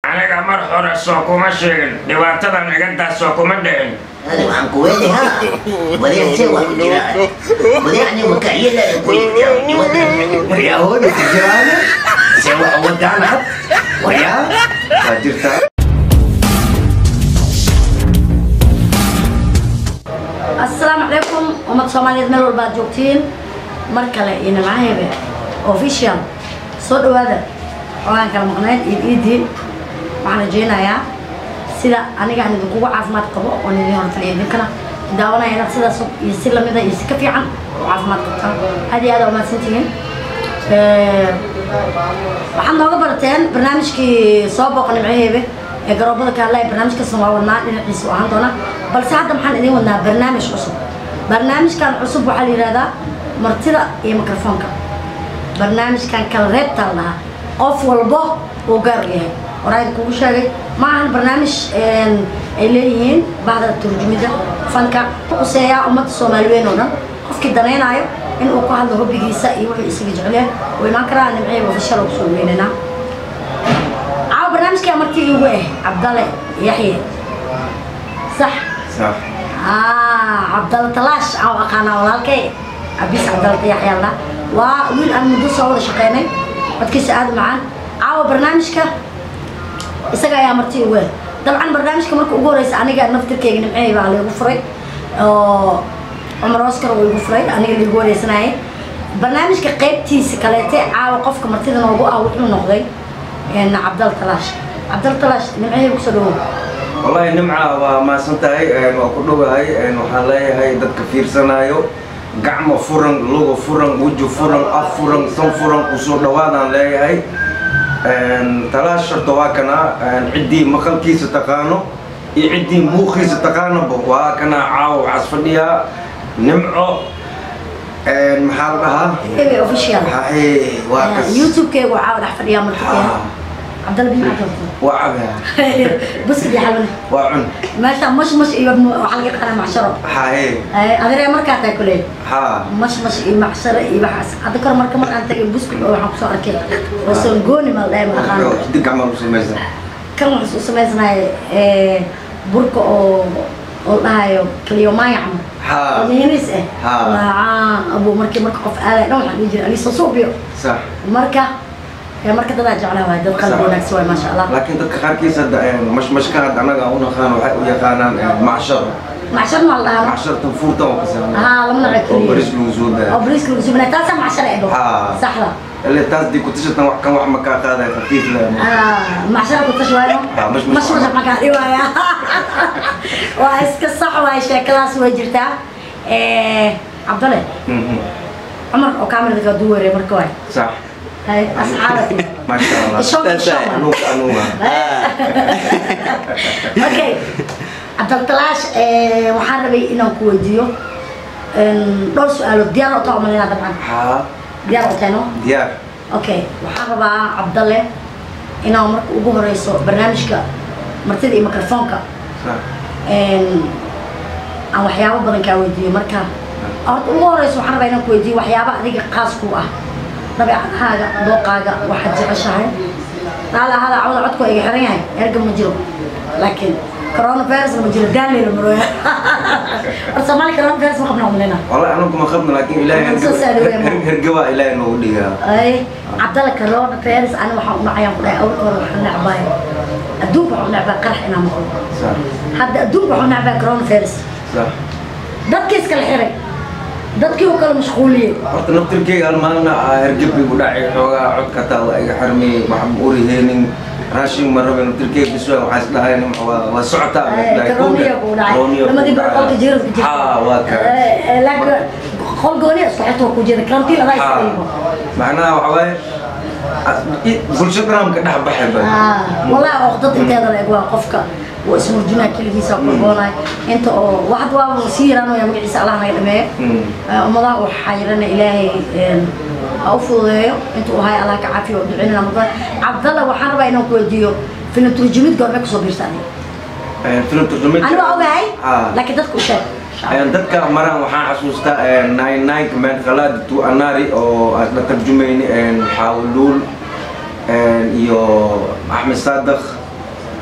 aniga mar hore soo kuma sheegin dhibaatadan igantaas soo kuma dhicin هذا وعن قواني ها وليه سوى الجيران وليه يعني مكاية لا يقول ويا هون الجيران سوى ودعنا ويا jirtaa asalaamu calaykum ummad soomaaliyeed meel walba aad joogtiin mar kale iyo nimcahebe official soo dhawaada xogaan kala maqnayd iid iidii waxaan rajaynayaa sida aniga aan idinkugu caafimaad qabo oon idin hortaliya idinkana daawanaya inaad sidaas iyo si lamida iyo si ka fiican u caafimaad qabtaan aad iyo aad aa umahadsantihiin waxaad nooga barateen barnaamijkii soo booqa nimcahebe ee garoobada kaadlaya barnaamijkaasna waa wadnaa dhinaciisa u ahaan doona balse hadda maxaan idiin wadnaa barnaamij cusub barnaamijkan cusub waxaa la yidhahdaa martida iyo mikrofoonka barnaamijkan kala reebtaa la dhahaa qof walbo uu gaar u yahay horaan kugu sheegay ma ahan barnaamij ay leeyihiin bahda turjumida fanka useeyaa ummadda soomaaliweyn oo dhan qofkii danaynaayo in uu ku hadlo hobbigiisa iyo wuxuu isaga jecleen uu imaan karaa nimcee ofishal ugu soo weynanaa caawa barnaamijkaa markii igu ah cabdale yaxye sax sax آه عبد الله تلاش أو أقانا ولا الكي أبيس عبد الله يحيى الله وويل أنا مدو صوت شقيني بدكيس آد معان عاو برنامجك إسقى يا مرتي وين طبعا برنامجك مركو أقول رئيس أنا قاعد نفتر كي نمعي بقى اللي غفري عمر أوسكار ويغفري أنا اللي أقول رئيس ناي برنامجك قيبتي سكالاتي عاو قفك مرتي ذا نوبو أو وحنا نقضي إن عبد الله تلاش عبد الله تلاش نمعي بكسلوه wallaahi nimca waa maasan tahay waa ku dhowahay waxaan leeyahay dadka fiirsanayo gacmo furan luga furan weji furan af furan san furan kusoo dhawaadaan leeyahay talaash horta waa kana ciddii maqalkiisa taqaano iyo ciddii muuqiisa taqaanoba waa kana caawa waxaas fadhiyaa nimco maxaa la dhahaa هيبي اوفيشال haye waa kas يوتيوب كيغو عاود حفظيا مرتكيا Ah, عبد الله بن عبد waa cabaa بس يا حلوه waa cun ماشي مش مش ايوه حلقه انا معشره haye ادري مركا تاكلي ha مش مش اي معشره اي بحس اذكر مركا مر انت بسكوت او waxaan kusoo arkay wasan gooni mal dheer aqaan dig gacmaha u samaysan kan waxaan soo sameysnay ee burka oo oo dhahayo kaliyo maayam ha ونينيس اه ها. waa ابو markii marka qof aad dhan waxaan dhihi jiray ali soo suubiyo sax marka ee marka dadaa jeclaa waay dad qalbi wanaagsan waay maasha allah laakiin dadka qaarkiis hadda mashmashka hadda annaga u naqaan waxay u yaqaanaan macshar macshar ma la dhahaa macshar tanfuurtan oo kasana ها لما oo نعكلي baris lagu soo او daa بريس لو سمنا تاسع معشر ابو ها. صح لا ile taas dii ku tashatan wax kan wax ma kaa qaadaya khafiif leh اه معشر كنت شويه ها، مش- مش مش مش ما كان ايوه واسك صح واي شكلاس وجرتا ايه عبد الله عمر او كامل ذا دوري مركواي sax هاي اصحابي maasha allah الشوق الشوق anuga anuga اوكي عبد الطلاش waxaan rabay inaan ku weydiiyo dhowr su-aalood diyaar oo taa umalina dabcan ha diyaar oo teeno diyaar okay waxaan rabaa cabdalle inaan marka ugu horeyso barnaamijka martida iyo mikrofoonka sax aan waxyaabo badan kaa weydiiyo marka horta ugu horeyso waxaan rabaa inaan ku weydiiyo waxyaaba adiga qaas ku ah dabeecadahaaga dooqaaga waxaad jeceshahay dhaala ahada cawda codku iga xiran yahay erga ma jiro laakiin coronavirus ma jiro daaleyna marooya horta soomaali coronavirus ma qabna umlina wallahi anagu ma qabna laakiin ilaahay Soo saari weyn. herge- hergeba ilaahay noogu dhigaa ay cabdalla coronavirus ani waxaan u nacayaan ku dhahay awalka hore waxaan necbahay adduunka waxaan u necbaa qarax inaan maqlo sax hadda adduunka waxaan u necbaa coronavirus sax dadkii iskala xiray dadkii u kala mashquuliyey horta naftirkeyga hal maalina hergeb igu dhacay xoogaa codka taa waa iga xirmay waxaan uriheenin raashin ma rabin naftirkeyga biswaa waxaa is dhahay nim waa waa socotaa koroniya kuu dhacay lamadii bar qolka jiradka jirta ha waa ka laakiin qol gooni isku xirta waa ku jira karantiin adaa ha iska macnaha waxa waaye bulsho dhanamka dhex baxay ba والله وقتت انت هذا الاجواء قفك واسمه كل فيسا كورونا انت واحد واحد وسير انا يا مقعيس الله ما يدمه امضى وحيرنا الهي اوفضيو انت وهاي الله كعافيه ودعينا رمضان عبد الله وحنا بقى انه كوديو في الترجمه قربك سو بيرتاني filim turjumid انا اوغاي ها. لكن dadku sheeg Ayaan dadka maraan waxaan xasuustaa nine nine man khalaad tu anari oo aan la tarjumayni xawluul iyo axmed saadaq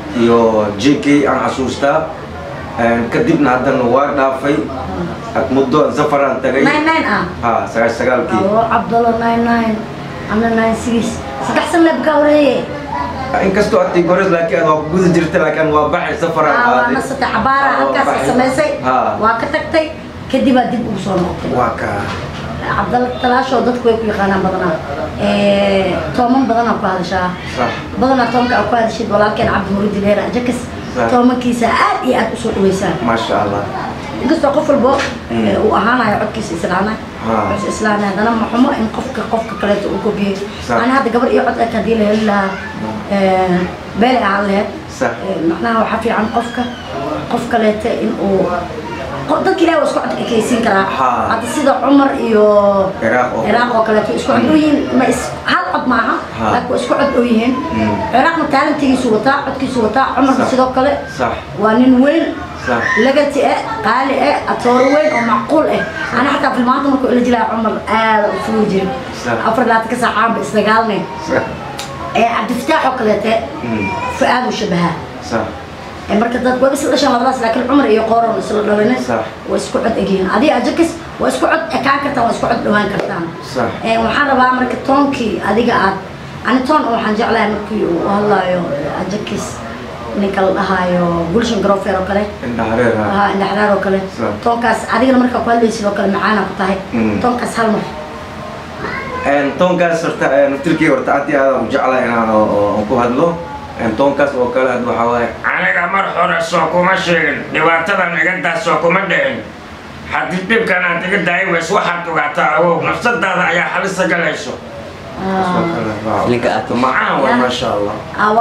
iyo j k aan xasuustaa Een, kadibna haddana waa dhaafay Ak- muddo aan safaraan tagay nine nine ah ha sagaal sagaalkii abo cabdalla nine nine ana nine six saddex san leeb kaa wareeye inkastoo aad gores laakiin waa ku guda jirta laakiin waa baxay safaraan Ah, waa aaday nasatay cabaara Ah, waa halkaas baxay. samaysay Ha. waa ka tagtay kadibaa dib ugu soo noqotay waa kaa cabdalla talaashoo dadku way ku yaqaanaan badanaa Eh, tooman badanaa ku hadashaa sax badanaa toonka aad ku hadashid walaalkeen cabdimurid leera ajakas Sax. toomankiisa aad iyo aad usoo dhaweysaan maasha allah inkastoo qof walbo Mm. eh, uu ahaanayo codkiisa islaana Ha. codkiisa islaana haddana ma xumo in qofka qofka kaleeto uu kobiyey Sax. ani hadda gabar iyo cod eg haddii la heli lahaa eh, beelay ahaan laheyd Sax. Eh, macnaha waxaa fiican qofka qof kaleeta in uu qof- dadka ilahi waa isku cod ekaysiin karaa Ha. hadda sida cumar iyo Ciraaq oo- ciraaq oo kaleeto isku cod dhow yihiin ma is hal cod maaha Ha. laakiin waa isku cod dhow yihiin Mm. ciraaqna taalantigiisu wataa codkiisu wataa cumarna Sax. sidoo kale sax waa nin weyn sax lagati eh qaali eh atooro weyn oo macquul eh ana xataa filmaanta markuu ila jilaa cumar aada u fugi jirin Sax. afar laatan ka saacaanba isdagaalnay sax ee cabdifataax oo kaleete Mm. fu-aad u shabahaa sax ee marka dad waa isla dhashaan labadaas laakiin cumar iyo qooron isla dhalinin Sax. waa isku cod egyihiin adiga ajakis waa isku cod ekaan kartaan waa isku cod dhawaan kartaan Sax. ee waxaan rabaa marka toonkii adiga aad ani toon oo waxaan jeclahay markii uu hadlaayo ajakis ninka la dhahaayo gulshan garoofeer oo kale indha hareer ha ها اللي حراره وكله صح. تونكاس adigana marka ku hadlaysid oo kale macaana ku tahay Mm. toonkaas hal mar Een, toonkaas horta een, tilkii horta aad iyo aad aan u jeclahay inaan oo- oo- oo ku hadlo Een, toonkaas oo kale had waxaa waaye aniga mar hore soo kuma sheegin dhibaatadan igantaas soo kuma dhicin haddii dhibkan aad iga daayi weys waxaad ogaataa awow nafsadaada ayaa halisa galayso oo kale, waaw. Ninka aad- macaan waa Ya. maasha allah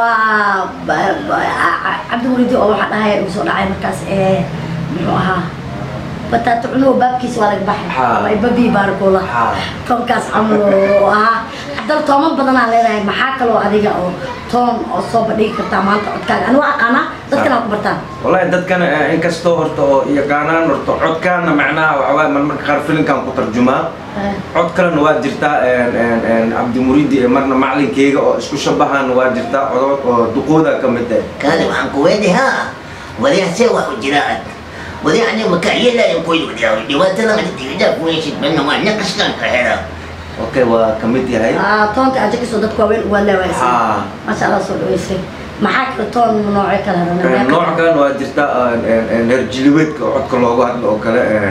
waa cabdi muridi oo waxa dhahay uu soo dhacay markaas ee muxuu ahaa bataato cunuhu baabkiisa waa laga baxay Ha. waa babi baarkoola Ha. toonkaas camal oo ahaa dal tooman badanaa leedahay maxaa kaloo adiga oo toon oo soo bandhigi kartaa maanta codkaaga ani waa aqaanaa dadkana waa ku bartaan wallahi dadkana eh, inkastoo horta oo yaqaanaan horta codkaana macnaha waxaa waaye marmarka qaar filinkan ku tarjumaa Eh, cod kalena waa jirtaa een, een, een, cabdimuriidi iyo marna macalinkeyga oo isku shabahan waa jirtaa codod oo duqooda ka mid ah kaadi waxaan ku weydhi ha wadiga see wax u jiraan wadi ani maka yeelayan koyd wadiga dhibaatada ma diga kuweysid banna waa naqaskan ka hera okay waa ka mid yahay ah, toonka ajakisoo dadku waaweyn uga leewaysay Ha. maasha allah soo dhaweysay maxaa kale toon noocyo kale Een, hadana nooc kalena waa jirtaa een, een, een, reer jilibeedka oo codka loogu hadlo oo kale een,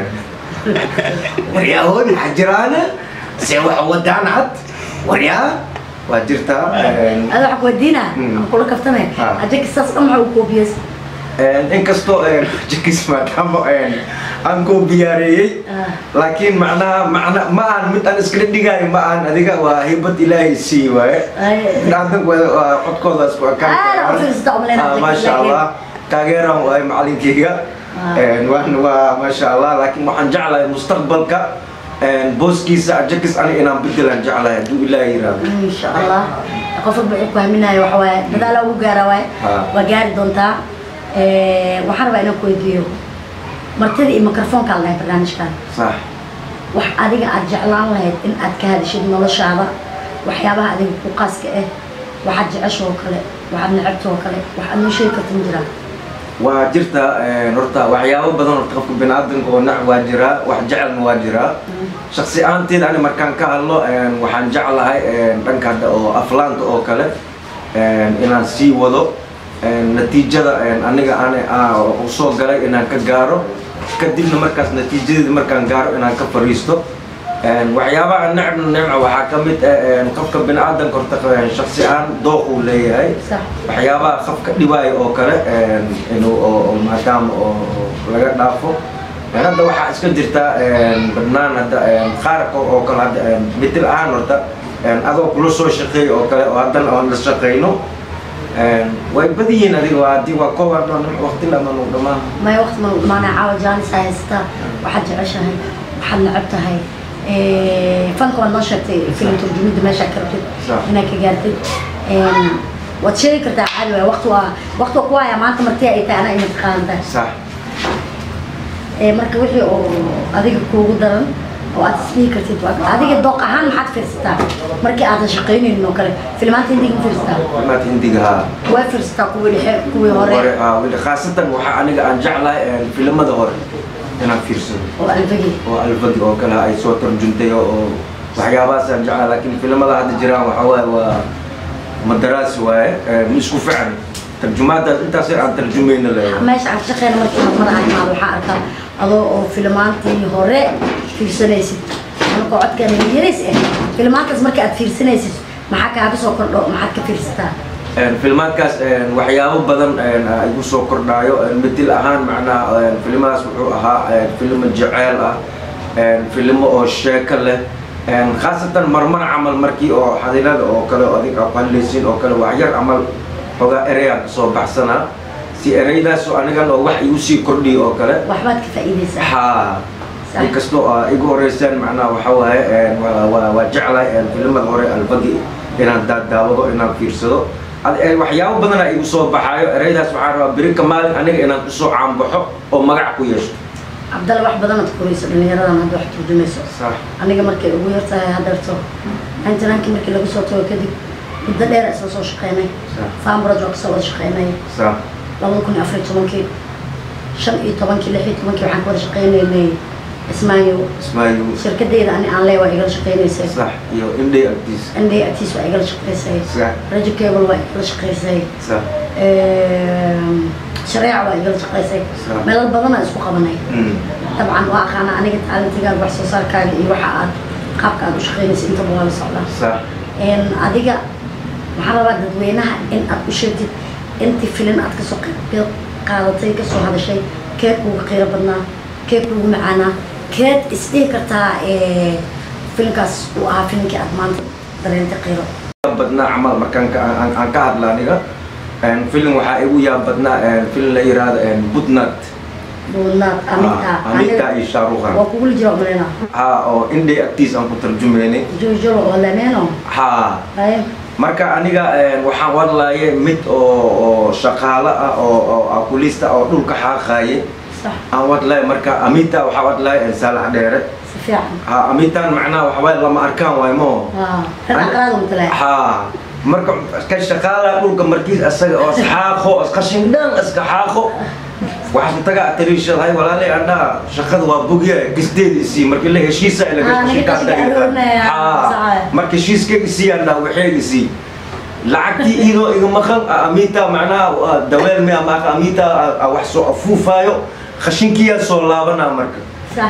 waryahoon waxaa jiraana see wax wadaan cad waryaa waa jirtaa een, ada waxa kuweydiina Mm. aan kula kaftame Ha. ajakis saas dhan waxa uu koobiyey een, inkastoo een, jakis maadaama een, aan koo biyaareeyey Ah. laakiin macnaha macna ma aan mid aan iskala dhigaayo ma aan adiga waa hibad ilaahay sii waaye Ay. dhaadanku waa codkooda isku ekaan Ah, u fiirsata umaleyn Ah, Jakis, maasha laakiin- allah taageeraan waaye macalinkeyga Ah. Een, waan waa maasha allah laakiin waxaan jeclahay mustaqbalka een, booskiisa jakis ani inaan bedelaan jeclahay hadduu ilaahay yiraahdo insha allah qof walba wuxuu ku haminayo waxa waaye dadaala ugu gaara waaye Ha. waa gaari doontaa Eh, waxaan rabaa inaan ku weydiiyo martida iyo mikrofoonka la dhahay barnaamijkan sax wax adiga aad jeclaan lahayd in aad ka hadashid noloshaada waxyaabaha adiga ku qaaska ah waxaad jeceshoo kale waxaad necebtoo kale wax aad noo sheegi karta ma jiraan waa jirta een, horta waxyaabo badan horta qofka biniaadanka oo nac waa jiraa wax jecelna waa jiraa shaksi ahaanteed ani markaan ka hadlo een, waxaan jeclahay een, dhanka hadda oo aflaanta oo kale een, inaan sii wado een, natiijada een, aniga ani aa u soo galay inaan ka gaaro kadibna markaas natiijadeeda markaan gaaro inaan ka fariisto een, waxyaabaha necbna necma waxaa ka mid ah een, qofka biniaadanka horta een, shaksi ahaan dooquu leeyahay sax waxyaabaha qofka dhibaayo oo kale een, inuu oo oo maadaama oo oo laga dhaafo Een, hadda waxaa iska jirta een, badnaan hadda een, qaar ko- oo kale hadda een, mitil ahaan horta een, adoo kula soo shaqeeyo oo kale oo haddana aan la shaqeyno een, way badiyiin adiga waa haddii waa kooban waqti laman u dhammaan maya waqti ma maana caawa jaanis aa haysataa waxaad jeceshahay waxaad neceb tahay Eh, fanka waad noo sheegtay filim turjumida meeshaa ka rabtid Sax. inaad ka gaartid Een, waad sheegi kartaa caadi waay waqti waa waqti waa ku haya maanta marti ay tahay anaa ina taqaantaa sax Ee, marka wixii oo adiga kuugu daran oo aad isdhihi kartid waa- adiga dooq ahaan maxaad fiirsataa markii aadan shaqaynaynin oo kale filmaanta hindiga ma fiirsataa filmaad hindiga haa waa fiirsataa kuwii dhexe kuwii hore hore haa weli khaasatan waxaa aniga aan jeclahay een, filimada hore inaan fiirsado oo alfagi oo alfadi oo kale ay soo tarjuntay oo waxyaabahaas aan jeclahay laakiin filimada hadda jiraan waxaa waaye waa madaraasi waaye een, ma isku fican tarjumaadaas intaas aan tarjumayna leeyahay meesha aan ka shaqeyna markii horumar aan imaado waxaa arkaa adoo oo filmaantii hore fiirsanaysid anakoo codkeena yarays eh filmaantaas marka aad fiirsanaysid maxaa kaaga soo kordho maxaad ka fiirsataa Een, filmaadkaas een, waxyaabo badan een, aa igu soo kordhaayo een, bedel ahaan macnaha een, filimadaas wuxuu ahaa een, filimo jeceyl ah een, filimo oo sheeko leh een, khaasatan marmar camal markii oo xadilada oo kale oo adig aa ku hadlaysiin oo kale waxyar camal xogaa ereyaan kasoo baxsanaa si ereydaas oo anigan oo wax igu sii kordhiyo oo kale waxbaad ka faa'iidaysaa haa Sax. inkastoo aa igu horeysaan macnaha waxa waaye een, waa- waa waa jeclahay een, filimada hore albagi inaan daadaawado inaan fiirsado Ad- een, waxyaabo badan aa igu soo baxaayo ereydaas waxaan rabaa beri ka maalin aniga inaan kusoo caanbaxo oo magac ku yeesho cabdalla wax badan aad korayso dhallinyaradan hadda wax turjumayso sax aniga markay ugu yar tahay haddeerto internaankii markii lagu soo tago kadib muddo dheer isla soo shaqeynay Sax. faambaraj waa kasoo wada shaqeynay sax labada kun iyo afar iyo tobankii shan iyo tobankii lix iyo tobankii waxaan ka wada shaqeynaynay ismaayo ismaayu shirkadeyda ani aan leey waa igala shaqeynaysay sax iyo indhay agtiis ndey atiis waa igala shaqeysay sax rajo cable waa igala shaqeysay sax shareeca waa igala shaqeysay Sax. meelal badanaa isku qabanay Mm. dabcan waa aqaana aniga taalintigaaga wax soo saarkaaga iyo waxa aad qaabka aad u shaqeynaysa intaba waa la socdaa sax Een, adiga waxaan rabaa dadweynaha in aad u sheegtid intii filin aad kasoo qayb qaadatay kasoo hadashay keed kuuga qiiro badnaa keed kuugu macaanaa keed isdhihi kartaa ee, filinkaas uu ahaa filinkii aad maanta dareentay qiiro badnaa camal markaan ka- aan aan ka hadla aniga Een, film waxaa igu yaab badnaa een, film la yiraahdo een, budnat buudnaad amita Ah, Amita iyo Shahrukh Khan. waa kugula jira umaleyna haa oo indhay agtiis aan ku tarjumaynay joojolo oo lemeeno haa haye marka aniga een, waxaan wadlaaye mid oo oo shaqaale ah oo oo akulista oo dhulka xaaqaaye sax aan wadlaaye marka amita waxaa wadlaaye een, saalax dheere si fiican ha amitan macnaha waxawaaye lama arkaan waay mo waa reer aqraada matalaa haa marka ka shaqaala dhulka markiis asaga oo isxaaqo isqashin dhan iska xaaqo waxaan tagaa tariishadahay walaalay andhaa shaqada waa bogya gisteeda isii markii la heshiisa ila Ah, ninka qashinka aroornaya, saca. marka heshiiska isii andhaa waxay isii lacagtii iyadoo iga maqan amita macnaha waa daweel mi ama amita wax soo afuufaayo khashinkiyaa soo laabanaa marka sax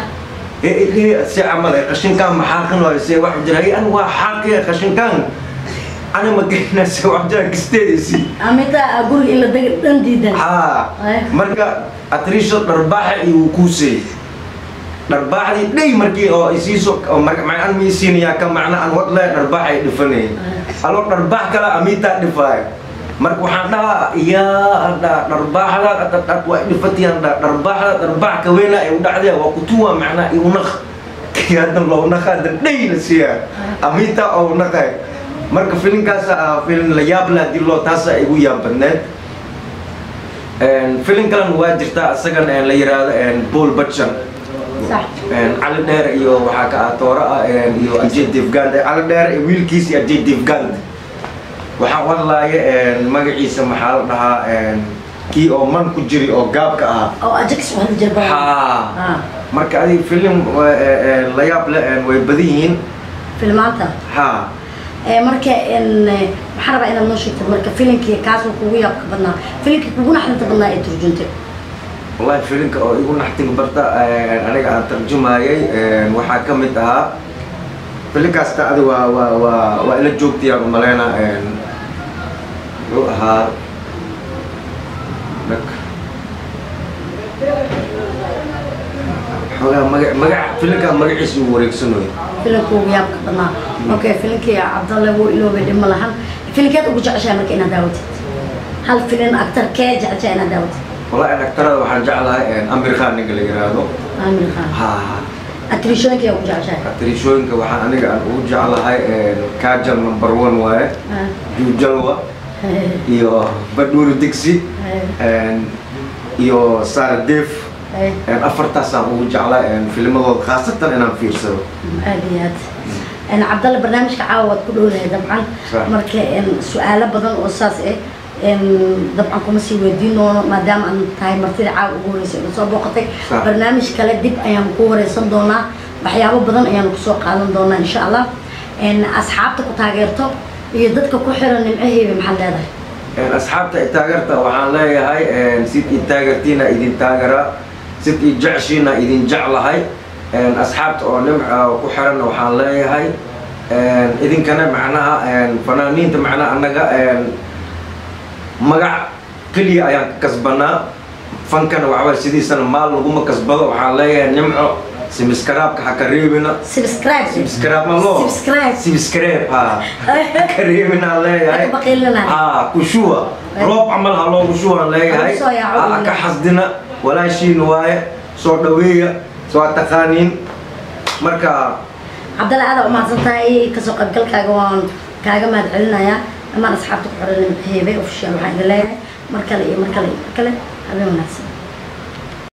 si camal ay qashinkaan maxaaqin waayo se wax jira hay an waa xaaqiya qashinkaan ana ma geynase wax jira gisteediisii amita guriga in la dega dhan diidan haa Ay. marka atriisho dharbaaxa iyo kuusey dharbaaxdii dhey markii oo isiiso macaan ma isiinayaa ka macna aan wadlaya dharbaax ay dhifanayay aloo dharbaax kale amitaa dhifaayo marka waxaan dhahaa yaa dha dharbaaxda dhadhad waa dhifatiyaan dha dharbaaxda dharbaax ka weyna ay u dhacdaya waa kutuwa macnaa iu naq hadda loo naqaada dhey la siiyaa amitaa oo naqay marka filinkaas ah filin la yaab leh hadii loo taasa igu yaab badneed filin kalena waa jirtaa isagan la yiraahdo paul butcher sax cali dheer iyo waxaa ka ah toora ah iyo ajay divgand cali dheer iyo wiilkiis iyo ajay divgand waxaa wadlaaye magaciisa maxaa la dhahaa kii oo man ku jiri oo gaabka ah oo ajax waxaa jira badan haa ah marka adi filim la yaab leh way badan yihiin filmaanta haa ee marka in waxaan rabaa inaad noo sheegtid marka filimkii kaas uu kugu yaabka badnaa filimkii kugu naxdinta badnaa ee turjuntay wallahi filimka oo igu naxtiga barta aniga aan tarjumayay waxaa ka mid ahaa filinkaasta adi waa waa waa waa ila joogtayaan umaleyna wuxuu ahaa dhag xoogaa maga magac filinkaa magaciisa uu wareegsanayo filimka ugu yaabka badnaa okay filimkii cabdalle wuu iloobay dhima lahan filimkeed ugu jeceshahay marka inaad daawatid hal filin actor kee jeceshahay inaad daawatid wallahi dhaktarada waxaan jeclahay amir khan ninka la yiraahdo amir khan haa atrishooyinka ugu jeceshahay atrishooyinka waxaan aniga aan ugu jeclahay kajal number one waaye jujalwa iyo badhuuri digsi iyo sara def Ay. Een, afartaasaan ugu jeclaa een, filmadooda khaasatan inaan fiirsado aad iyo aad een cabdalle barnaamijka caawa waad ku dhowdahay dabcan Sax. marka een su-aalo badan oo saas eh een dabcan kuma sii weydiin doono maadaama aan tahay martida caawa ugu horeysa ina soo booqatay Sax. barnaamij kale dib ayaan ku wareysan doonaa waxyaabo badan ayaan kusoo qaadan doonaa insha allah een asxaabta ku taageerto iyo dadka ku xiran nimcaheeda maxaad leedahay Een, asxaabta i taageerta waxaan leeyahay een, sid i taageertiina idin taagera sid i jeceshiina idin jeclahay Een, asxaabta oo nimca ku xiran waxaan leeyahay een, idinkana macnaha een, fanaaniinta macnaha annaga een, magac keliya ayaan ka kasbanaa fankana waxbaa sidiisana maal laguma kasbado waxaan leeyahay nimco simiskaraabka ha ka reebina subscribe simiskaraab ma loo subscribe simiskareeb ha ka reebinaan leeyahay Ka baqilinaa. haa kushuwa roob camal ha loogu shuwaan leeyahay Lagu soo yaaco ha ka weliba. xasdina walaashiin waaye soo dhaweeya soo taqaaniin marka cabdalle aada umahadsan tahay kasoo qaybgalkaaga waan kaaga mahad celinayaa dhammaan asxaabta ku xiran nimcaheebe official waxaan idin leeyahay mar kale iyo mar kale iyo mar kale habeen wanaagsan